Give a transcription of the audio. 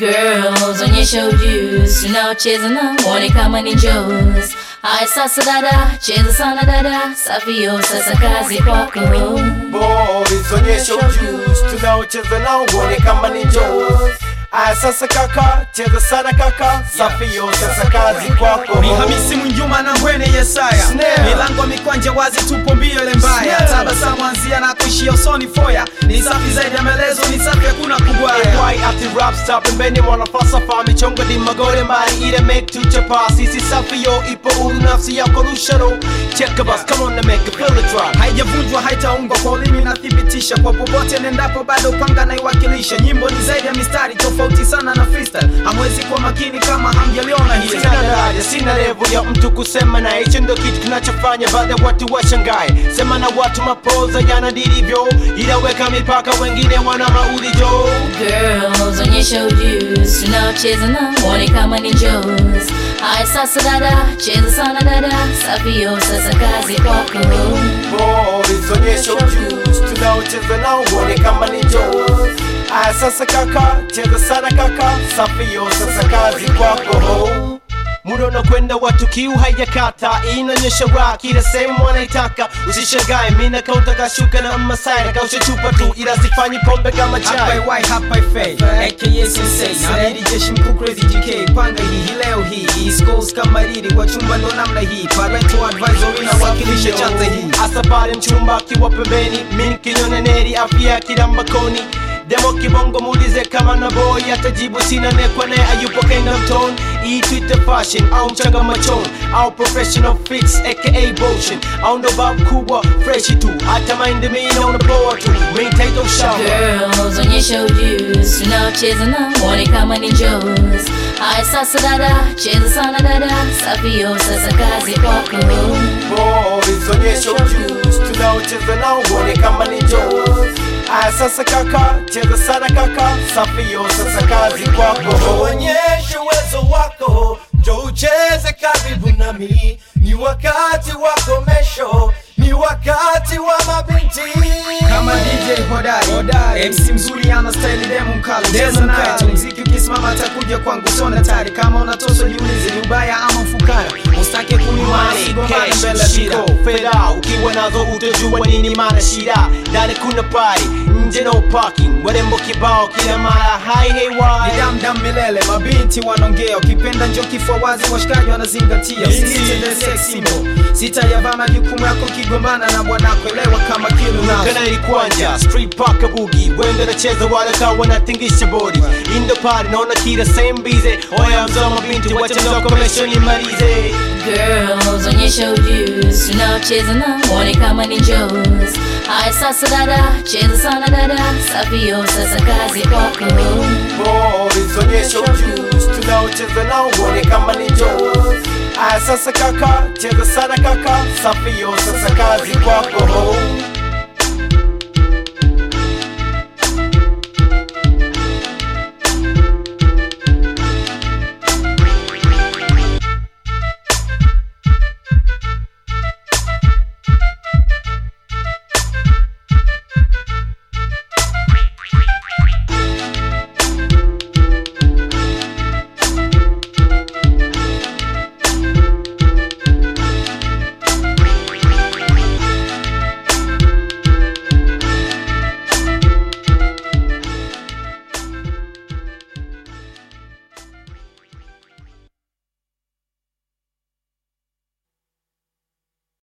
Girls, onyesha ujuzi, tunaocheza na mwone kama ni njozi. Haya sasa dada, cheza sana dada, safio sasa kazi kwako. Boys, onyesha ujuzi tunaocheza nao uone kama ni Joes. Aya sasa kaka, cheza sana kaka, safio sasa kazi kwako. Ni Hamisi Mwinjuma na Mbwene Yesaya, Snare. milango mikwanja wazi, tupo mbio ile mbaya, Snare. tabasamu anzia na kuishia usoni foya, ni safi zaidi ya maelezo, ni safi hakuna kubwaya. Why ati rap star pembeni mwana falsafa michongo di magore mbali ile make to chapa sisi safi yo ipo uru nafsi yako rusharo check bus come on and make a feel the drop haijavunjwa haitaungwa kwa ulimi nathibitisha kwa popote nendapo bado panga naiwakilisha nyimbo ni zaidi ya mistari tofauti sana na freestyle hamwezi kuwa makini kama hamjaliona hili Sina daraja, sina level ya mtu kusema na hicho ndo kitu kinachofanya baadhi ya watu washangae. Sema na watu mapoza yana dilivyo, ila weka mipaka, wengine wana maulijo. Girls, onyesha ujuzi, tunaocheza na mwone kama ni njozi. Haya sasa dada, cheza sana dada, safio sasa kazi kwako. Boys, onyesha ujuzi, tunaocheza nao uone kama ni Joes. Aya sasa kaka, cheza sana kaka, safi yo sasa kazi kwako. Muda unakwenda watu kiu haijakata, inaonyesha rock ile sehemu wanaitaka. Usishangae mina kaunta kashuka na masai na kausha chupa tu, ila sifanyi pombe kama Hapa chai. Y, hapa Fay, aka Sensei Naredi jeshi mkuu Crazy GK Panga hii hii leo hii East Coast kama riri Wachumba ndo namna hii Parental advisory na wakilisha chanza hii Asa pale mchumba akiwa pembeni, mimi kinyoneneri afya kila mbakoni Demo kibongo muulize kama na boy atajibu sina nekwa naye ayupo Kingdom Tone Hii Twitter fashion au mchanga machon au professional fix aka motion au ndo bab kubwa fresh tu hata mind mimi na unapoa tu main title shower Girls, onyesha ujuzi, tunaocheza na mwone kama ni njozi. Haya sasa dada, cheza sana dada, safio sasa kazi kwako. Boys, onyesha ujuzi tunaocheza nao uone kama ni Joes. Aya sasa kaka, cheza sana kaka, safi yo sasa kazi kwako. Onyesha uwezo wako, njo ucheze karibu nami. Ni wakati wa komesho, ni wakati wa mabinti. kama DJ hodari MC mzuri ana style demo mkali cheza naye tu mziki ukisimama atakuja kwangu sona tari kama unatoswa jiulize ni ubaya ama mfukara usitake kunimana sigomana mbele ya shida fedha ukiwa nazo utajua nini maana shida ndani kuna pari nje no parking warembo kibao kila mara hai hey ni why damdam milele mabinti wanaongea ukipenda njo kifua wazi washikaji wanazingatia usitende sex symbol sitayavaa majukumu yako kigombana na bwanako elewa kama kilo nazo kana ilikwanja street park bugi wende nacheza wala kawa wanatingisha body indo pari naona kila same bize oya mzoma binti wacha mzoko komesho ni marize Girls, onyesha ujuzi, tunaocheza na mwone kama ni njozi. Haya sasa dada, cheza sana dada, safio sasa kazi kwako. boys onyesha ujuzi tunaocheza nao uone kama ni Joes. aya sasa kaka cheza sana kaka safi yo sasa kazi kwako